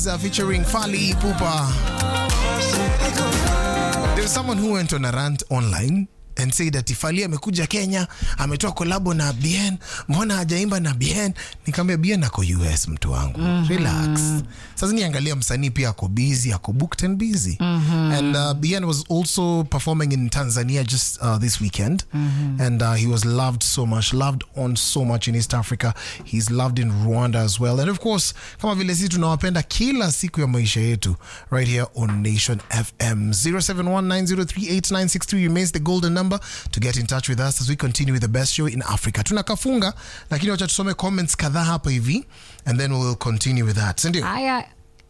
featuring Fali Ipupa. There was someone who went on a rant online and said that Fali amekuja Kenya, ametoa kolabo na Bien, mbona hajaimba na Bien? Nikamwambia Bien ako US mtu wangu. Relax. Sasa niangalia msanii pia ako busy, ako booked and busy. And uh, Bien was also performing in Tanzania just uh, this weekend. And uh, he was loved so much, loved on so much in East Africa. He's loved in Rwanda as well. And of course, kama vile sisi tunawapenda kila siku ya maisha yetu right here on Nation FM. 0719038963 remains the golden number to get in touch with us as we continue with the best show in Africa. Tunakafunga lakini wacha tusome comments kadhaa hapa hivi and then we'll continue with that. Sindio? haya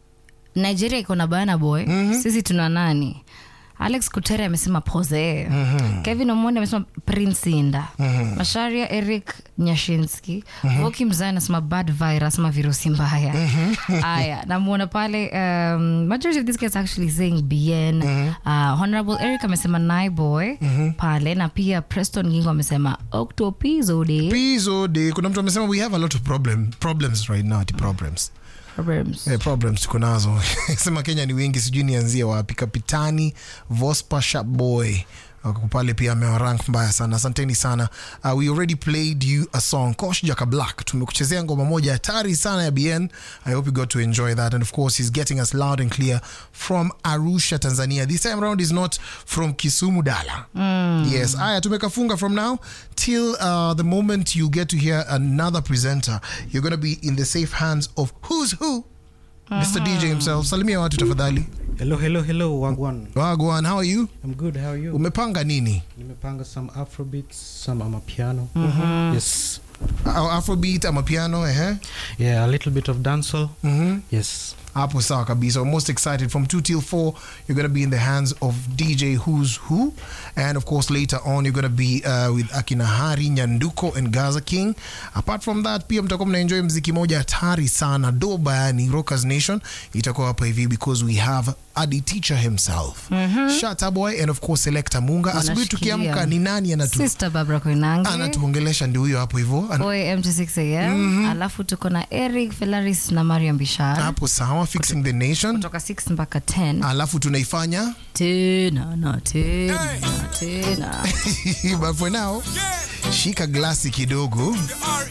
nigeria iko na bana boy sisi tuna nani alex kutere amesema pose kevin omondi amesema prince inda masharia eric nyashinski voki mzai anasema bad virus ama virusi mbaya haya namwona pale um, majority of these guys actually saying bn uh, honorable eric amesema naiboy pale na pia preston gingo amesema octopizode Pizo de kuna mtu amesema we have a lot of problem, problems right now, ati problems. problems Eh, problems tuko nazo sema kenya ni wengi sijui nianzie wapi kapitani vospa sharpboy Wako pale pia amewarank mbaya sana asanteni sana uh, we already played you a song kosh jaka black tumekuchezea ngoma moja hatari sana ya bn i hope you got to enjoy that and of course he's getting us loud and clear from arusha tanzania this time around is not from kisumu dala yes aya tumekafunga from now till uh, the moment you get to hear another presenter you're going to be in the safe hands of who's who Mr. DJ himself. Salimia watu tafadhali. Hello, hello, hello, Wagwan. Wagwan, how are you? I'm good. How are you? Umepanga nini? Nimepanga some Afrobeats, some amapiano. Yes. Au Afrobeat ama piano, eh? Yeah, a little bit of dancehall. Yes. Hapo sawa kabisa. We're most excited from 2 till 4. You're going to be in the hands of DJ Who's Who. And of course, later on, you're going to be uh, with Akina Hari, Nyanduko, and Gaza King. Apart from that, pia mtakuwa mnaenjoy mziki moja hatari sana. Doba yani Rockers Nation. Itakuwa hapa hivi because we have Adi Teacher himself. Shatta Boy and of course Selecta Munga. Asubuhi Wanashikilia. tukiamka ni nani anatu sister babra koinange anatuongelesha ndio huyo hapo hivyo. Ana- Boy M26 am alafu tuko na Eric Felaris na Mariam Bishara Hapo sawa, fixing the nation. kutoka 6 mpaka 10 Alafu tunaifanya tena na tena na tena but for now shika glasi kidogo